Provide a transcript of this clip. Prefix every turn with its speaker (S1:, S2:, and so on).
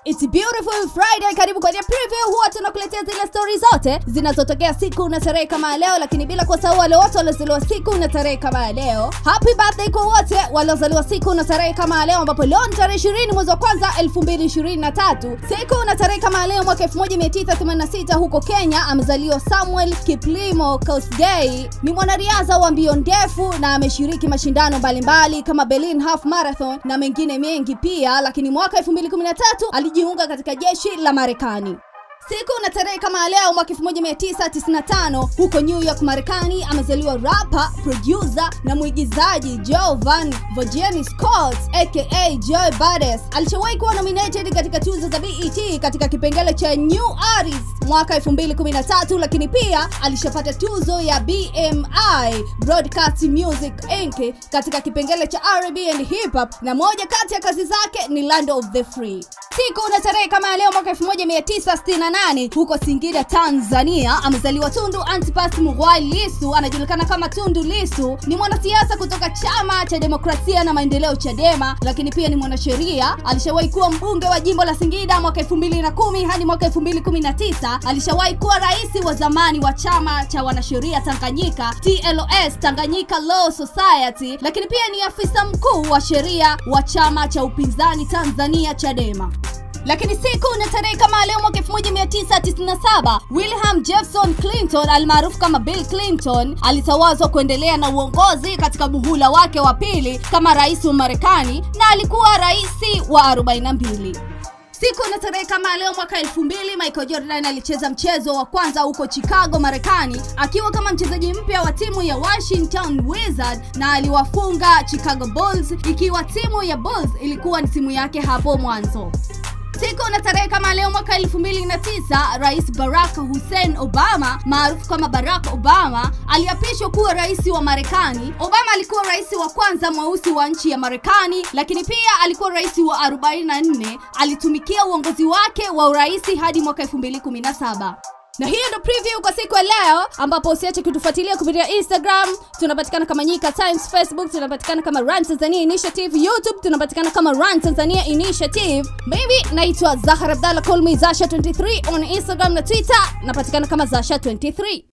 S1: It's beautiful Friday. Karibu kwenye preview. Huwa tunakuletea zile stories zote zinazotokea siku na tarehe kama ya leo, lakini bila kusahau wale wote waliozaliwa siku na tarehe kama ya leo. Happy birthday kwa wote waliozaliwa siku na tarehe kama ya leo, ambapo leo ni tarehe 20 mwezi wa kwanza 2023. Siku na tarehe kama ya leo mwaka 1986 huko Kenya amezaliwa Samuel Kiplimo Kosgei. Ni mwanariadha wa mbio ndefu na ameshiriki mashindano mbalimbali kama Berlin Half Marathon na mengine mengi pia, lakini mwaka 2013 alijiunga katika jeshi la Marekani. Siku na tarehe kama leo mwaka 1995 huko New York Marekani amezaliwa rapper, producer na mwigizaji Jovan Vogeni Scott aka Joe Badass. Alishawahi kuwa nominated katika tuzo za BET katika kipengele cha New Artist mwaka 2013, lakini pia alishapata tuzo ya BMI Broadcast Music Inc katika kipengele cha R&B and Hip Hop, na moja kati ya kazi zake ni Land of the Free. Siku na tarehe kama ya leo mwaka 1968 huko Singida, Tanzania amezaliwa Tundu Antipas Mughwai Lissu, anajulikana kama Tundu Lissu. Ni mwanasiasa kutoka Chama cha Demokrasia na Maendeleo Chadema, lakini pia ni mwanasheria. Alishawahi kuwa mbunge wa jimbo la Singida mwaka 2010 hadi mwaka 2019. Alishawahi kuwa rais wa zamani wa chama cha wanasheria Tanganyika TLS, Tanganyika Law Society, lakini pia ni afisa mkuu wa sheria wa chama cha upinzani Tanzania Chadema lakini siku na tarehe kama leo mwaka 1997 William Jefferson Clinton almaarufu kama Bill Clinton alitawazwa kuendelea na uongozi katika muhula wake wa pili kama rais wa Marekani na alikuwa rais wa 42. Siku na tarehe kama leo mwaka 2000 Michael Jordan alicheza mchezo wa kwanza huko Chicago, Marekani akiwa kama mchezaji mpya wa timu ya Washington Wizards na aliwafunga Chicago Bulls ikiwa timu ya Bulls ilikuwa ni timu yake hapo mwanzo. Siku na tarehe kama leo mwaka 2009 Rais Barack Hussein Obama maarufu kama Barack Obama aliapishwa kuwa rais wa Marekani. Obama alikuwa rais wa kwanza mweusi wa nchi ya Marekani, lakini pia alikuwa rais wa 44. Alitumikia uongozi wake wa urais hadi mwaka 2017 na hiyo ndo preview kwa siku ya leo, ambapo usiache kutufuatilia kupitia Instagram, tunapatikana kama Nyika Times, Facebook tunapatikana kama Run Tanzania Initiative, YouTube tunapatikana kama Run Tanzania Initiative. Mimi naitwa Zahar Abdalla, call me Zasha23 on Instagram na Twitter, napatikana kama Zasha23.